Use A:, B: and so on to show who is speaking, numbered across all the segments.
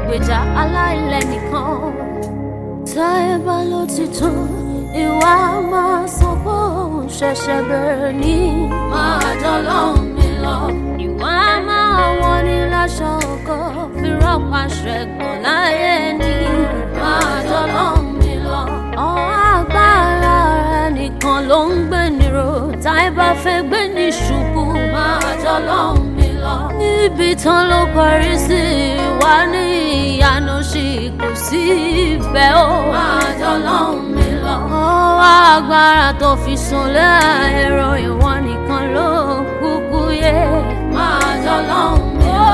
A: olùgbèjà aláìlẹ́nìkan táyé bá ló ti tán ìwà máa sọ pé òun ṣẹ̀ṣẹ̀ bẹ̀rẹ̀ ní máa dọ́lọ́hún mi lọ. ìwà máa wọ́n ní láṣọ ọkọ fi rọ́pà ṣẹ̀gbọ́n láyé ní máa dọ́lọ́hún mi lọ. ọ̀hún agbára rẹ̀ nìkan ló ń gbé nírò táyé bá fẹ́ gbé ní ṣubú máa dọ́lọ́hún mi lọ. níbi tán ló parí sí wá ní ìyanu sí kò sí ibẹ̀ ó máa dọ́lọ́hún mi lọ. ọwọ́ agbára tó fi sunlé ẹ̀rọ ìwọ nìkan ló kúkú yẹ máa dọ́lọ́hún mi lọ.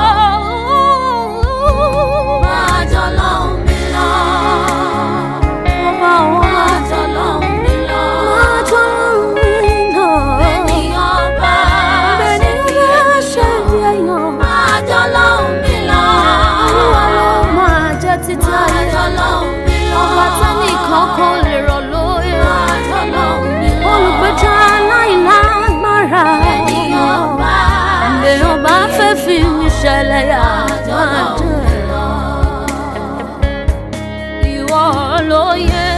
A: máa dọ́lọ́hún mi lọ. máa dọ́lọ́hún mi lọ. máa dọ́lọ́hún mi lọ. ènìyàn bá ṣe bí ènìyàn. máa dọ́lọ́hún mi lọ. olúwa ló máa jẹ́ títí ayé. máa dọ́lọ́hún mi lọ. ọba tẹ́nìkan kan lè rọ̀ lóye. máa dọ́lọ́hún mi lọ. olùgbèjà aláìlágbára. ènìyàn bá ènìyàn bá fẹ́ fi mi ṣẹlẹ̀ yà. máa dọ́lọ́hún mi lọ. ìwọ ló yẹ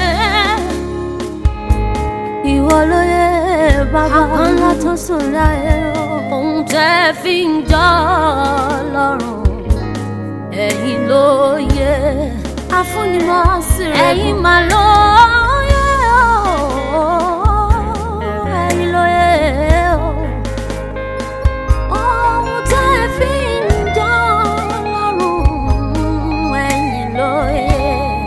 A: ìwọ ló yẹ bàbá ńlá tó sùn láyé o. ohun tẹ́ fi ń jọ lọ́rùn ẹ̀yin ló yẹ. afúnimọ̀ sí rẹ̀ ẹ̀yin mà ló yẹ o. ẹ̀yin ló yẹ o. ohun tẹ́ fi ń jọ lọ́rùn ẹ̀yin ló yẹ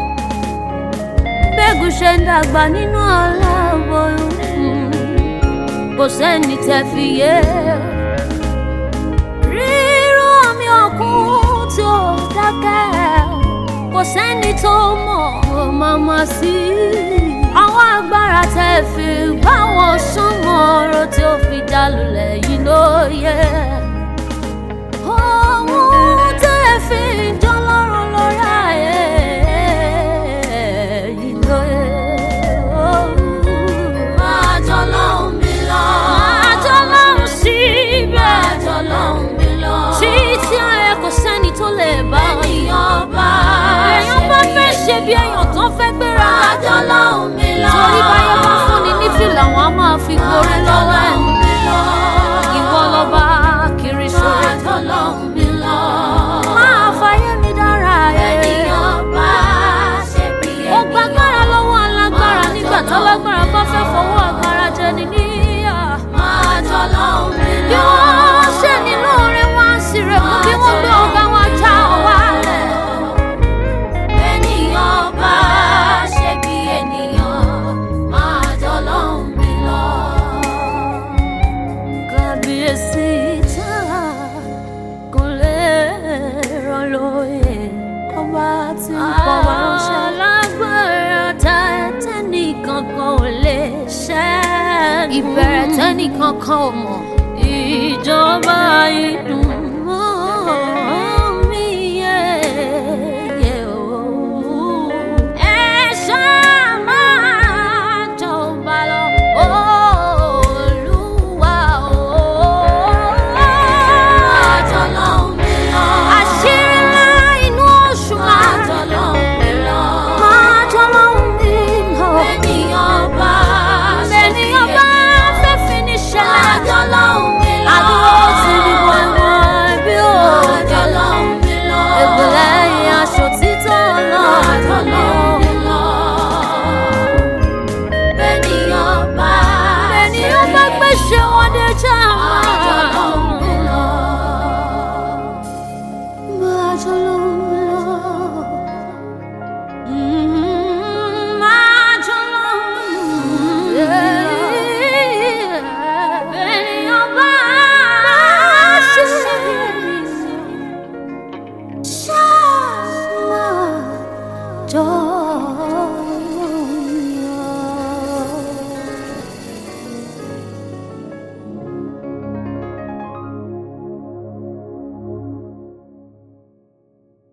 A: bẹ́gùn ṣe ń dàgbà nínú aláboyún kò sẹ́ni tẹ́ fi yé rírú omi ọ̀kun tí ó dákẹ́ kò sẹ́ni tó mọ̀ ọ́ màmá sí àwọn agbára tẹ́ fi bá wọn súnmọ́ ọ̀rọ̀ tí ó fi dá lulẹ̀ yìí ló yẹ. Ohun tẹ́ fi jọ lọ́rùn lórí ayé yìí ló yẹ. Máa jọ lọ́hùn mi lọ. Máa jọ lọ́hùn síbẹ̀. Máa jọ lọ́hùn mi lọ. Títí ayé kò sẹ́ni tó lè bá wọn. Ènìyàn bá èèyàn bá fẹ́ ṣe bí èèyàn tó fẹ́ gbéra. Máa jọ lọ́hùn mi lọ. Torí báyọ̀ bá fúnni ní fìlà wọn á máa fi gorí lọ́wọ́ ẹ̀. Ìwọ lọ́ba kiri ṣòro. Máa jọ lọ́hùn mi lọ. Máa fàyè mi dára ẹ̀. Ènìyàn bá ṣe bí ènìyàn. Ó gbàgbára lọ́wọ́ alágbára nígbà tálágbára bá fẹ́ fọwọ́ agbára jẹ ní níyà. Máa jọ lọ́hùn mi lọ. Bí wọ́n ṣe nínú orin wá sí rẹ̀ kú bí wọ́n gbé ọ̀gá wọn já ọ wálẹ̀. Ènìyàn bá ṣe bí ènìyàn. Máa jọ lọ́hùn mi lọ. Kábíyèsí tá kò lè rán lóye ọba tí ń pọ̀ wá ránṣẹ́. alágbára tá tẹ́nìkan kan ò lè ṣẹ́. ìbẹ̀rẹ̀ tẹ́nìkan kan ò mọ̀. ìjọba ìdùn mọ́ mi yẹ yẹ o. ẹ ṣáà máa jọba lọ olúwa o. Àjọlọ́hún mi lọ. Àṣírí ńlá inú oṣù máa. Àjọlọ́hún mi lọ. Máa jọlọ́hún mi lọ. Ènìyàn bá ènìyàn bá fẹ́ fi ní ṣẹlẹ̀. Àjọlọ́hún mi lọ. Àdúró ti di wọ̀nyí bí òde. Àjọlọ́hún mi lọ. Ègbèlè ìyẹn aṣọ títọ́ lọ. Àjọlọ́hún mi lọ. Ènìyàn bá ènìyàn bá gbèsè wọn dé já. Àjọlọ́hún mi lọ. Máa jọlọ́hún mi lọ. Mm, máa jọlọ́hún mi lọ. Ènìyàn bá ṣiṣẹ́ bí ènìyàn. Ṣáà máa jọ